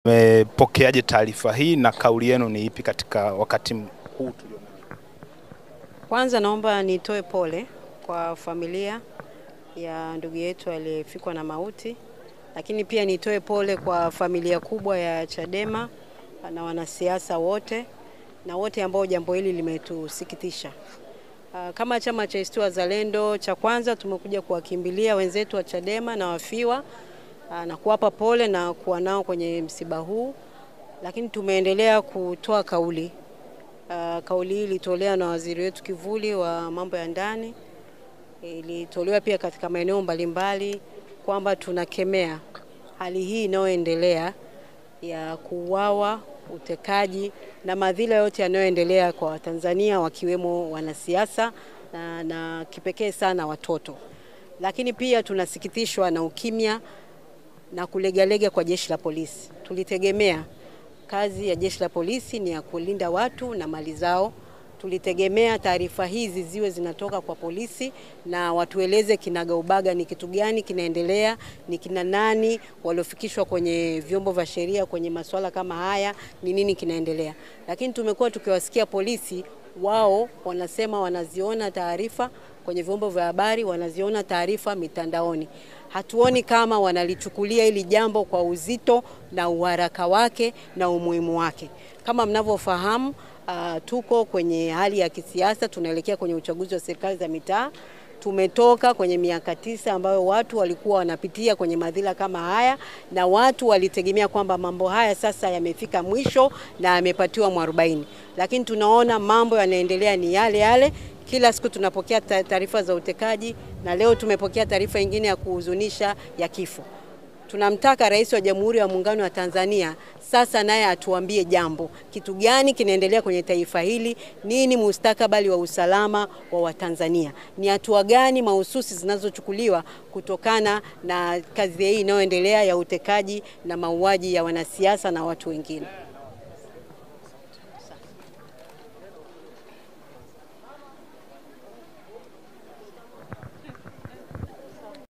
Mmepokeaje taarifa hii na kauli yenu ni ipi katika wakati huu tulionao? Kwanza naomba nitoe pole kwa familia ya ndugu yetu aliyefikwa na mauti, lakini pia nitoe pole kwa familia kubwa ya Chadema na wanasiasa wote na wote ambao jambo hili limetusikitisha. Ah, Kama chama cha ACT Wazalendo, cha kwanza tumekuja kuwakimbilia wenzetu wa Chadema na wafiwa ah, na kuwapa pole na kuwa nao kwenye msiba huu, lakini tumeendelea kutoa kauli Uh, kauli hii ilitolewa na waziri wetu kivuli wa mambo ya ndani, ilitolewa pia katika maeneo mbalimbali kwamba tunakemea hali hii inayoendelea ya kuuawa, utekaji na madhila yote yanayoendelea kwa Watanzania wakiwemo wanasiasa na, na kipekee sana watoto. Lakini pia tunasikitishwa na ukimya na kulegalega kwa jeshi la polisi. Tulitegemea kazi ya jeshi la polisi ni ya kulinda watu na mali zao. Tulitegemea taarifa hizi ziwe zinatoka kwa polisi na watueleze kinagaubaga ni kitu gani kinaendelea, ni kina nani waliofikishwa kwenye vyombo vya sheria kwenye masuala kama haya, ni nini kinaendelea. Lakini tumekuwa tukiwasikia polisi wao wanasema wanaziona taarifa kwenye vyombo vya habari, wanaziona taarifa mitandaoni. Hatuoni kama wanalichukulia hili jambo kwa uzito na uharaka wake na umuhimu wake. Kama mnavyofahamu, uh, tuko kwenye hali ya kisiasa, tunaelekea kwenye uchaguzi wa serikali za mitaa. Tumetoka kwenye miaka tisa ambayo watu walikuwa wanapitia kwenye madhila kama haya, na watu walitegemea kwamba mambo haya sasa yamefika mwisho na yamepatiwa mwarobaini, lakini tunaona mambo yanaendelea ni yale yale. Kila siku tunapokea taarifa za utekaji na leo tumepokea taarifa nyingine ya kuhuzunisha ya kifo. Tunamtaka Rais wa Jamhuri ya Muungano wa Tanzania sasa naye atuambie jambo, kitu gani kinaendelea kwenye taifa hili, nini mustakabali wa usalama wa Watanzania, ni hatua gani mahususi zinazochukuliwa kutokana na kazi hii inayoendelea ya utekaji na mauaji ya wanasiasa na watu wengine.